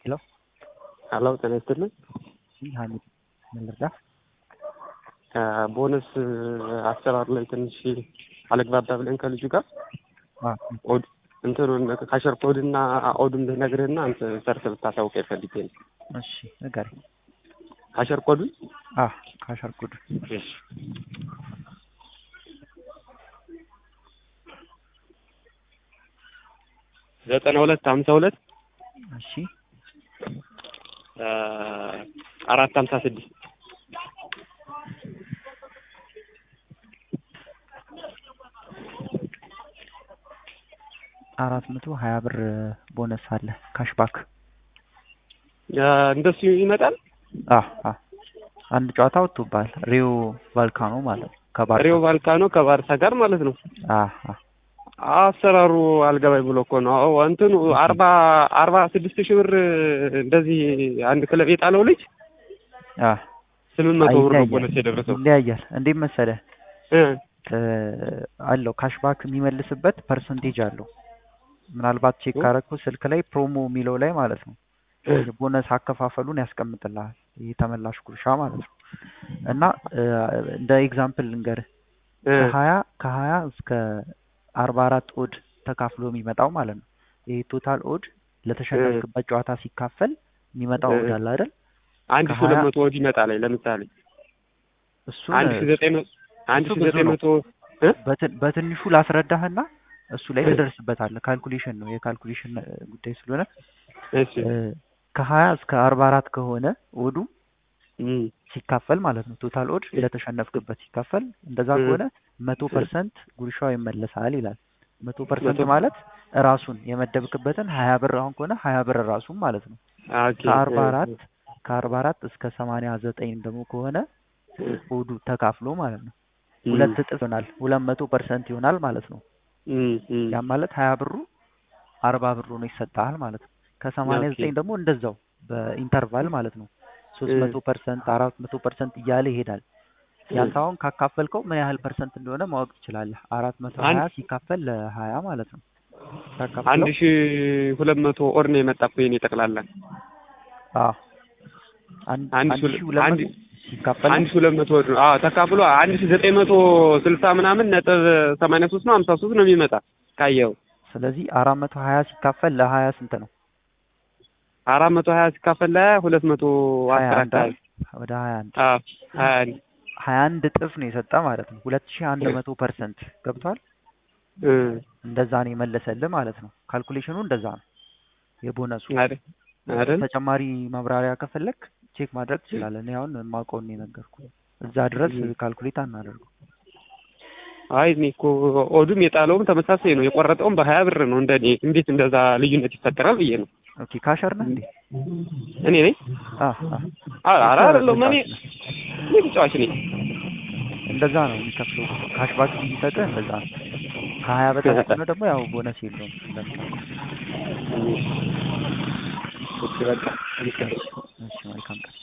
ሄሎ ሄሎ ጤና ይስጥልኝ። ሀሚድ ምን ልርዳ? ቦነስ አሰራር ላይ ትንሽ አለግባባ ብለን ከልጁ ጋር ኦድ እንትኑን ካሸር ኮድ እና ኦዱን ልነግርህና አንተ ሰርተህ ብታሳውቀኝ ፈልጌ ነው። እሺ ንገረኝ። ካሸር ኮዱን አ ካሸር ኮድ እሺ ዘጠና ሁለት ሀምሳ ሁለት እሺ አራት ሀምሳ ስድስት አራት መቶ ሀያ ብር ቦነስ አለ ካሽባክ። እንደሱ ይመጣል። አ አ አንድ ጨዋታ ወጥቶብሃል። ሪዮ ቫልካኖ ማለት ነው ከባርሳ ሪዮ ቫልካኖ ከባርሳ ጋር ማለት ነው። አ አ አሰራሩ አልገባኝ ብሎ እኮ ነው። አዎ እንትኑ አርባ አርባ ስድስት ሺህ ብር እንደዚህ አንድ ክለብ የጣለው ልጅ አ ስምንት መቶ ብር ነው ይለያያል ቦነስ የደረሰው ይለያያል። እንዴት መሰለህ እ እ አለው ካሽባክ የሚመልስበት ፐርሰንቴጅ አለው። ምናልባት ቼክ ካረግኩ ስልክ ላይ ፕሮሞ የሚለው ላይ ማለት ነው የቦነስ አከፋፈሉን ያስቀምጥልሃል። ይህ ተመላሽ ጉርሻ ማለት ነው። እና እ እንደ ኤግዛምፕል ልንገርህ እ ከሀያ ከሀያ እስከ አርባ አራት ኦድ ተካፍሎ የሚመጣው ማለት ነው። ይህ ቶታል ኦድ ለተሸነፍክበት ጨዋታ ሲካፈል የሚመጣው ኦድ አለ አይደል? አንድ ሺህ ሁለት መቶ ወዲህ ይመጣል ላይ ለምሳሌ እሱን አንድ ሺህ ዘጠኝ መቶ አንድ እሱ ሺህ ብዙ ዘጠኝ ነው። መቶ እ በትን- በትንሹ ላስረዳህና እሱ ላይ ትደርስበታለህ። ካልኩሌሽን ነው የካልኩሌሽን እ ጉዳይ ስለሆነ እሺ እ ከሀያ እስከ አርባ አራት ከሆነ ኦዱ እም ሲካፈል ማለት ነው ቶታል ኦድ ለተሸነፍክበት ሲካፈል እንደዛ እ ከሆነ መቶ ፐርሰንት ጉርሻው ይመለሳል ይላል። መቶ ፐርሰንት መቶ- ማለት ራሱን የመደብክበትን ሀያ ብር አሁን ከሆነ ሀያ ብር ራሱን ማለት ነው። ኦኬ ከአርባ እ አራት ከአርባ አራት እስከ ሰማንያ ዘጠኝ ደግሞ ከሆነ ኦዱ ተካፍሎ ማለት ነው እም ሁለት እጥፍ ይሆናል። ሁለት መቶ ፐርሰንት ይሆናል ማለት ነው። እም እም ያ ማለት ሀያ ብሩ አርባ ብሩ ነው ይሰጥሃል ማለት ነው። ከሰማንያ ኦኬ ዘጠኝ ደግሞ እንደዛው በኢንተርቫል ማለት ነው ሶስት እ መቶ ፐርሰንት አራት መቶ ፐርሰንት እያለ ይሄዳል። ያንተ አሁን ካካፈልከው ምን ያህል ፐርሰንት እንደሆነ ማወቅ ትችላለህ። አራት መቶ አንድ ሀያ ሲካፈል ለሀያ ማለት ነው አንድ ታካፍለው ሺህ ሁለት መቶ ኦር ነው የመጣ እኮ የኔ ጠቅላላ አዎ አንድ አንድ አንድ ሺህ ሺህ ሁለት አንድ መቶ ሲካፈል አንድ ሺህ ሁለት መቶ ወድ ነው። አዎ ተካፍሎ አንድ ሺህ ዘጠኝ መቶ ስልሳ ምናምን ነጥብ ሰማንያ ሶስት ነው ሀምሳ ሶስት ነው የሚመጣ ካየኸው ስለዚህ አራት መቶ ሀያ ሲካፈል ለሀያ ስንት ነው? አራት መቶ ሀያ ሲካፈል ለሀያ ሁለት መቶ ሀያ አስር አንድ አካባቢ አይደል? ወደ ሀያ አንድ አዎ ሀያ አንድ ሀያ አንድ እጥፍ ነው የሰጠ ማለት ነው። ሁለት ሺህ አንድ መቶ ፐርሰንት ገብቷል። እ እንደዛ ነው የመለሰልህ ማለት ነው። ካልኩሌሽኑ እንደዛ ነው የቦነሱ። አይደል አይደል ተጨማሪ ማብራሪያ ከፈለክ ቼክ ማድረግ ትችላለህ። እኔ አሁን የማውቀውን ነው የነገርኩህ። እዛ ድረስ እም። ካልኩሌት አናደርገው። አይ እኔ እኮ ኦዱም የጣለውም ተመሳሳይ ነው። የቆረጠውም በሀያ ብር ነው። እንደኔ እንዴት እንደዛ ልዩነት ይፈጠራል ብዬ ነው። ኦኬ ካሸር ነህ እንዴ? እኔ ነኝ አ አ አ- ኧረ አይደለሁም እኔ እኔ ተጫዋች ነኝ። እንደዛ ነው የሚከፍለው። ካሽባክ የሚሰጥህ እንደዛ ነው። ከሀያ በታች ከሆነ ደግሞ ያው ቦነስ የለውም እንደምታውቀው። እሺ በቃ እሺ መልካም ቀን።